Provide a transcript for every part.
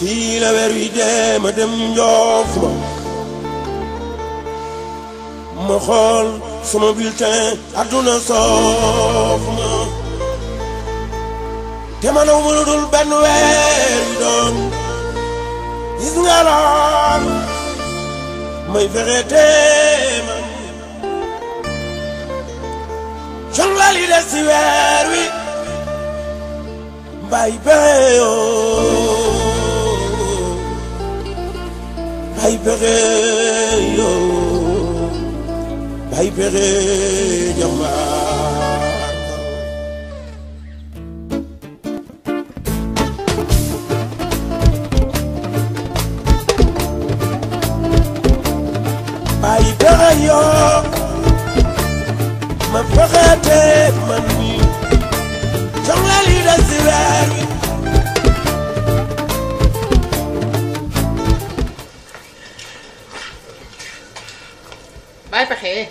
fii la weer wi dee ma dem njoof ma ma xool sama bulletin adduna soof ma te ma naw mënu dul benn weer wi doon gis nga lool may fexe te man jonglal yi des si weer wi mbay pexe yoo mbay pexe yoo mbay pexe jàmbaar mbay pexe yoo ma fexe te man mi jonglal yi des si weer wi bàyyi pexe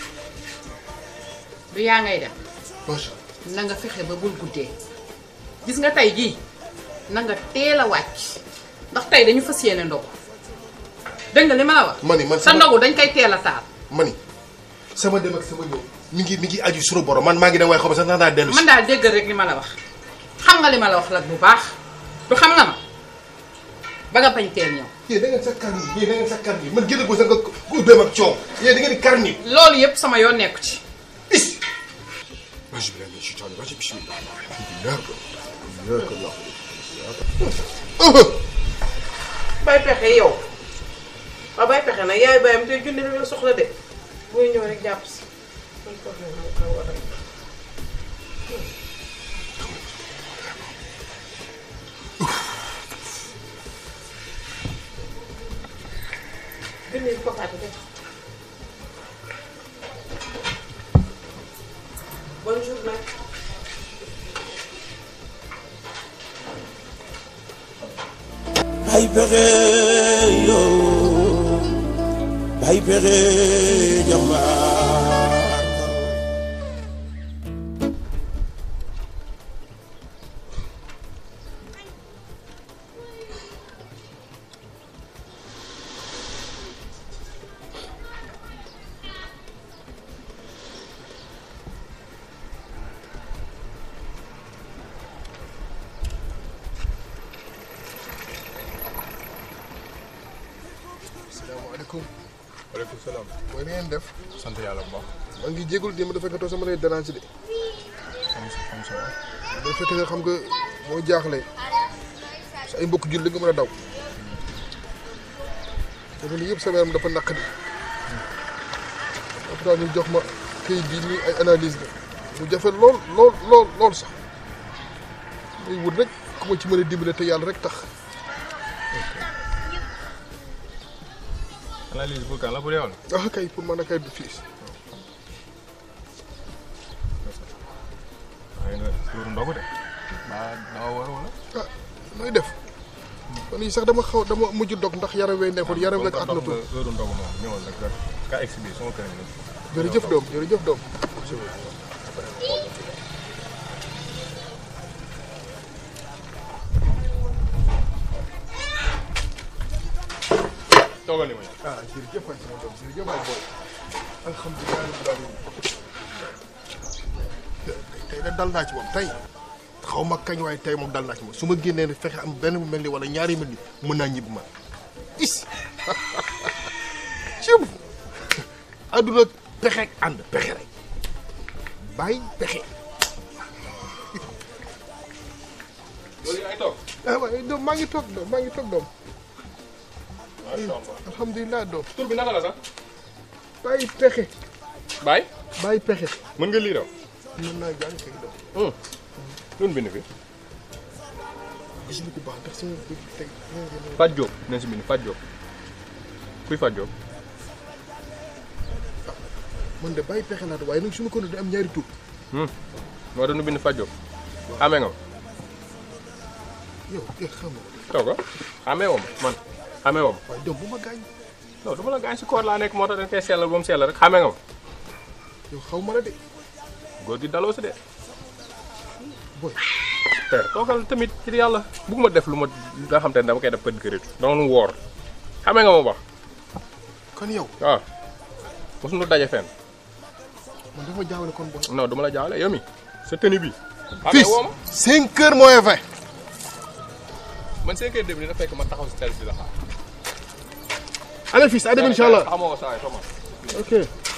du yaa ngay dem macha na nga fexe ba bul guddee gis nga tey jii na nga teel a wàcc ndax tey dañu fas yéene ndogu dégg nga li ma la wax. ma ni man sa sama ndogu dañ koy teel a taal. ma ni sama dem ak sama ñëw mi ngi mi ngi aju sunu borom man maa ngi dem waaye xam sax naa daa dellu si. man daal déggal rek li ma la wax xam nga li ma la wax la bu baax du xam nga ma ba nga bañ teel ñëw. yéen da ngeen sa kar yi yéen da ngeen sa kar yi man génn ko sax nga ku dem ak coow yéen da ngeen di kar nit. loolu yëpp sama yoon nekku ci. is. macha allah macha allah macha bismillah alhamdulilah. bay pexe yow waaw bay pexe nag yaay bayam te junni rek la soxla de booy ñëw rek jàpp si muy ko xam ne ko war a junni ko fàtte de bonjour nag bay pexe yoo bay pexe jàmbaar salaamaaleykum. waaleykum salaam. mooy ni ngeen def. sant yàlla bu baax. maa ngi jégalu démb dafa fekk sama lay déranger de. am sa am sa dafa fekk ne xam nga moo jaaxle sa ay mbokk jul li nga mën a daw. dafa ni yëpp sama yaram dafa naqadi. après ñu jox ma këyit bi nii ay analyse la mu jafe lool lool lool lool sax muy wut rek ku ma ci mën a dimbale te yàlla rek tax. analyse pour kan la pour yow la. ah kay pour mën a kay du fii. waaye nga tuuru ndogu de. ba dama war wala. ah nooy def man yi sax dama xaw dama mujj dog ndax yaram wey neexul yaram rek at na tuut tuuru ndogu moom ñëwal rek nga ka exhibi sama kër gi. jërëjëf doom jërëjëf doom toogal ni ma ah jërëjëf waay sama doom jërëjëf waay booy alhamdulilah rabbil alamin tey de dal naa ci moom tey xaw ma kañ waaye tey moom dal naa ci moom su ma génnee rek fexe am benn mu mel ni wala ñaari mel ni mën naa ñibbi man is cib àdduna pexe ak ànd pexe rek bàyyi pexe loolu yaay toog. ah waaye doom maa ngi toog doom maa ngi toog doom macha allah. alhamdulilah doom tur bi naka la sax. bàyyi pexe Baye. bàyyi pexe mën nga lii raw. mën naa jàng kay doom lu bind fi. gisuma ko baax ndax sama bëgg tey Fat Diop nañ si bind Fat Diop. kuy Fat Diop. man de bàyyi pexe laa waaye nag su ma ko doon am ñaari tur moo doon bind Fat Diop. xamee nga ma. yow eh xam nga ko taw ko xamee woo ma man xamee woo ma. waaye doom bu ma gaañ non du ma la gaañ si koor laa nekk moo tax dañ koy sellal ba mu sellal rek xamee nga ma. yow xaw ma la de góor gi daloo si de. boy père toogal tamit ci yàlla bugguma def lu ma nga xam te ne dama koy def kër kër doon woor xamee nga ma baax kon yow waaw mosuñu daje fenn man dafa jaawale kon booy. non duma la jaawale yow mi sa tenue bi. fils woo ma 5 heures moins 20. man cinq heures dem dina fekk ma taxaw si tali bi la xaar. allez fils à dem incha allah xamoo ko saa yi Thomas. ok.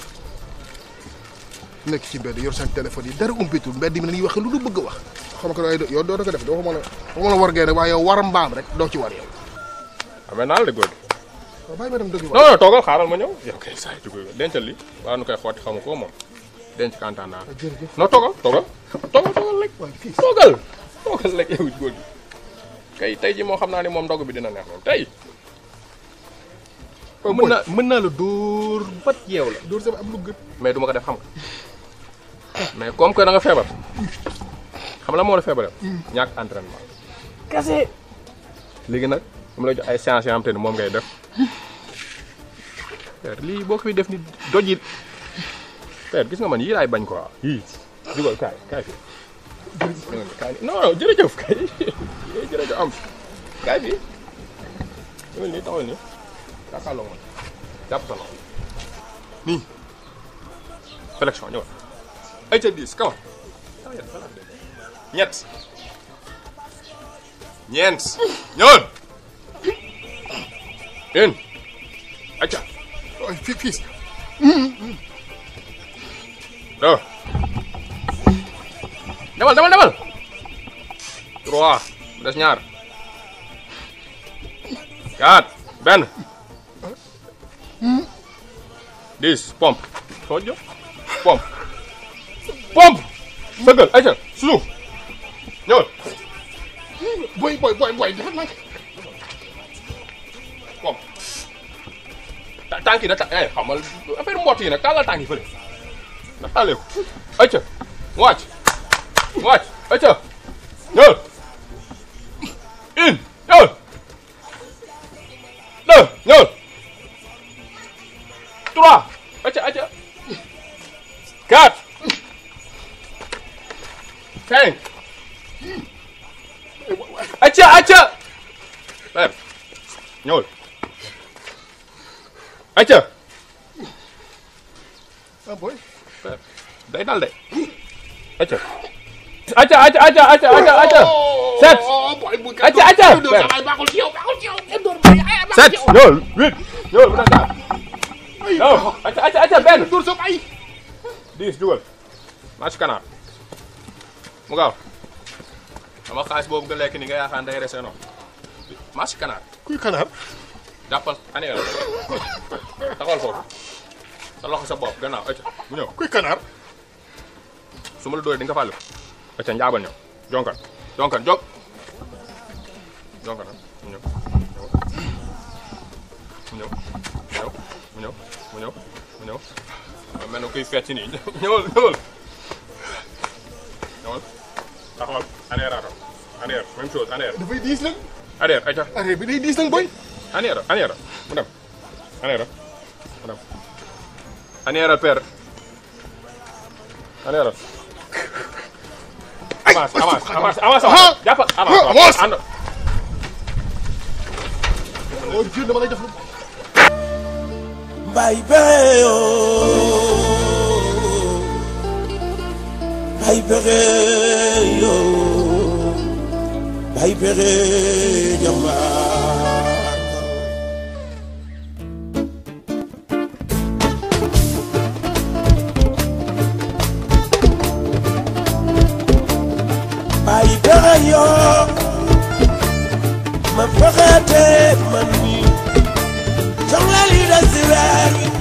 nekk ci mbedd yor seen téléphone yi dara umpitul mbedd mi dañuy wax lu du bëgg a wax. xam nga waaye yow doo ko def doo ko mën a doo mën a war ngeen waaye yow war mbaam rek doo ci war yow. amee naa la de góor gi. waaw bàyyi ma dem dëgg non non toogal xaaral ma ñëw. yow kay saa yi dugg dencal li waa nu koy xooti xamu ko moom denc kantaan naa. jërëjëf non toogal toogal toogal toogal rek. waaye fils. toogal toogal rek yow góor gi kay tey ji moo xam naa ni moom ndog bi dina neex moom tey. mën naa mën naa la dóor bat yeew la. dóor sama am lu gën. mais du ma ko def xam nga mais comme que da nga feebar xam la moo la feebaral. ñàkk entraînement. kese. léegi nag dama lay jox ay séances yoo xam te ne moom ngay def père lii boo ko fi def ni doj it père gis nga man yii laay bañ quoi yii dugal kaay kaay fi kaay non non jërëjëf kay yooyu jërëjëf am kaay fi ñëwal nii taxawal nii jàkkaarloo man jàpp sa loxo nii flexion ñëwal ay ca diis kaw ñett ñeent ñëwal une acca waaye fii fils. deux demal demal demal trois mu des ñaar quatre benn dix pompe soo jë pompe pompe sëggal ayca suuf ñëwal boy boy boy boy dafa nag. pompe ta tànk yi na ta eh xamal affaire mbott yi nag tàllal tànk yi fële na tàllee ko ayca wàcc wàcc ayca ñëwal une ñëwal deux ñëwal trois ayca ayca quatre cinq ayca ayca père ñëwal ayca ah boy. day dal de ayca ayca ayca ayca ayca ayca ayca sept ayca ayca sept ñëwal huit ñëwal bu na gaar ñëw ayca ayca ayca benn dóor sa bay. dix jugal maa ci kanaar mu gaaw sama xaalis boobu nga lekk ni nga yaakaar day resee noonu maa ci kanaar kuy kanaar. jàppal année la taxawal foofu sa loxo sa bopp gannaaw ayca mu ñëw kuy kanaar. su ma la dóoree di nga fàllu acca njaabal ñëw jonkan jonkan jog jonkan ah mu ñëw mu ñëw mu ñëw mu ñëw mu ñëw waaw mel na kuy fecc nii ñëwal ñëwal ñëwal taxawal arrière ato arrière même chose arrière dafay diis nag. arrière acca arrêt bi day diis nag boy. arrière arrière mu dem arrière mu dem arrière père arrière avance avance avance avance Ah! jàppal Ah, avance avance! ànd oh Dieu dama lay def lu. Mbay pexe yoo mbay pexe yoo mbay pexe jàmbaar mbay pexe yoo ma pexe te man mi soxla li des si weer wi